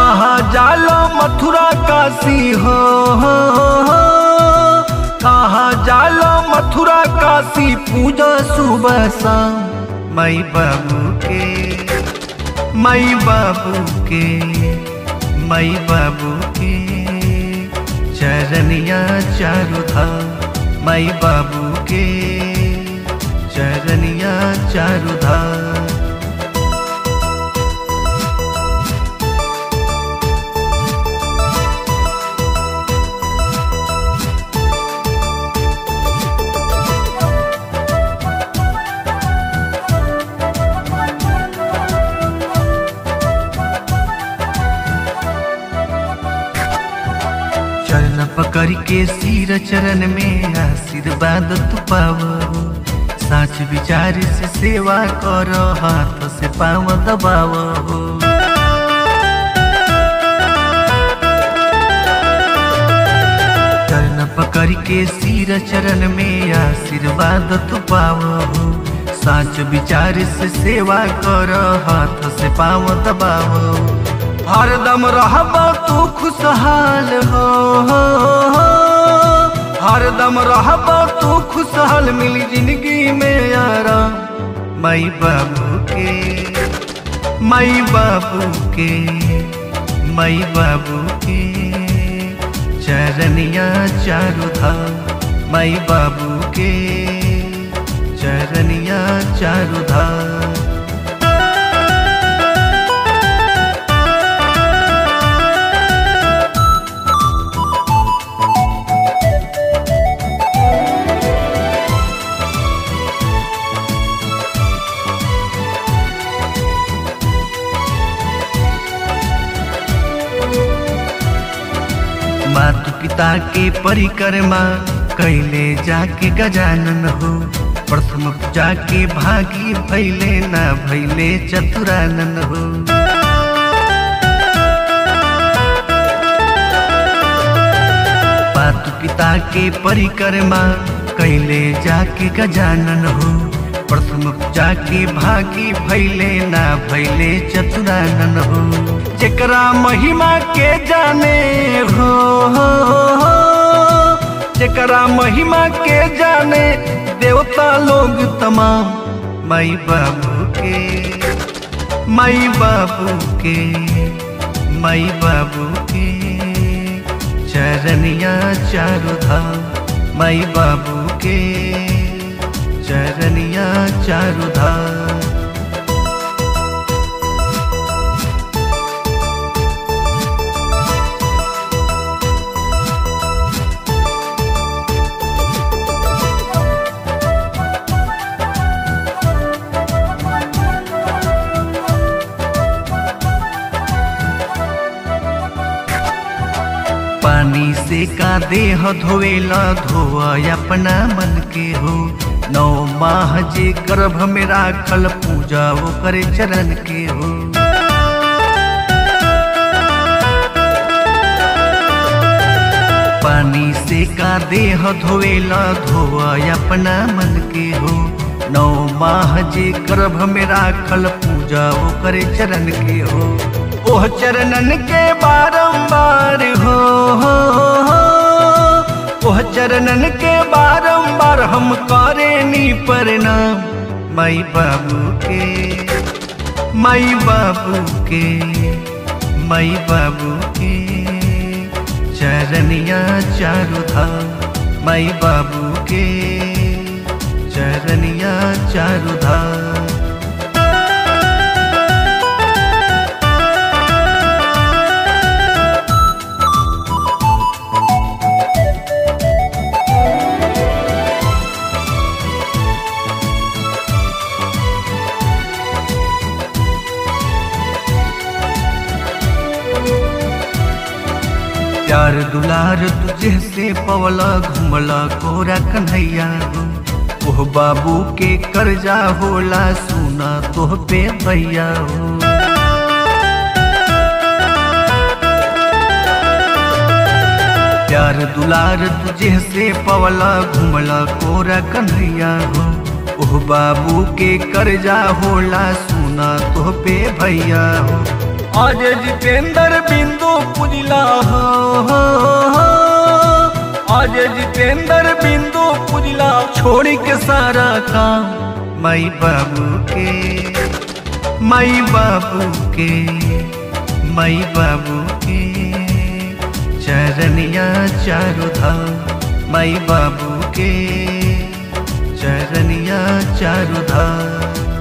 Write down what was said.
कहाँ जालो मथुरा काशी हो कहाँ जालो मथुरा काशी पूजा सुबह शाम मई बाबू के मई बाबू के मई बाबू के चरनिया चारु धाम मई बाबू के चरनिया चारु धाम चरण पकड़ के सिर चरण में आशीर्वाद तू पावो साच विचार से सेवा करो हाथ से पाव दबावो चरण पकड़ के सिर चरण में आशीर्वाद तू पावो साच विचार से सेवा करो हाथ से पाव दबावो हरदम रहबा तू खुशहाल हो हरदम रहबा तू खुशहाल मिली जिंदगी में आराम मई बाबू के मई बाबू के मई बाबू के चरनिया चारु धाम मई बाबू के चरनिया चारु धाम मातु पिता के परिक्रमा कैले जाके गजानन हो प्रथम पूजा के भागी भैले ना भैले चतुरानन हो मातु पिता के परिक्रमा कैले जाके गजानन हो प्रथम पूजा के भागी भैले ना भैले चतुरानन हो जेकरा महिमा के जाने हो जेकरा महिमा के जाने देवता लोग तमाम माई बाबू के माई बाबू के माई बाबू के चरनिया चारु धाम माई बाबू के चरनिया चारु धाम पानी से का देह धोवेला धोआ अपना मन के हो नौ माह जे गर्भ में राखल पूजा वो करे चरण के हो पानी से का देह धोवेला धोआ अपना मन के हो नौ माह जे गर्भ में राखल पूजा वो करे चरण के हो ओह चरणन के बारंबार हो ओह चरणन के बारंबार हम करे नी प्रणाम माई बाबू के माई बाबू के माई बाबू के चरनिया चारु धाम माई बाबू के चरनिया चारु धाम प्यार दुलार तुझे से पवला घुमला कोरा कन्हैया हो ओह बाबू के कर्जा होला सुना तोह पे भैया हो प्यार दुलार तुझे से पवला घुमला कोरा कन्हैया हो ओह बाबू के कर्जा होला सुना तोह पे भैया हो आज जितेंद्र बिंदु पुजला हो हो, हो। आज जितेंद्र बिंदु पुजला छोड़ के सारा काम माई बाबू के माई बाबू के माई बाबू के चरनिया चारु धाम माई बाबू के चरनिया चारु धाम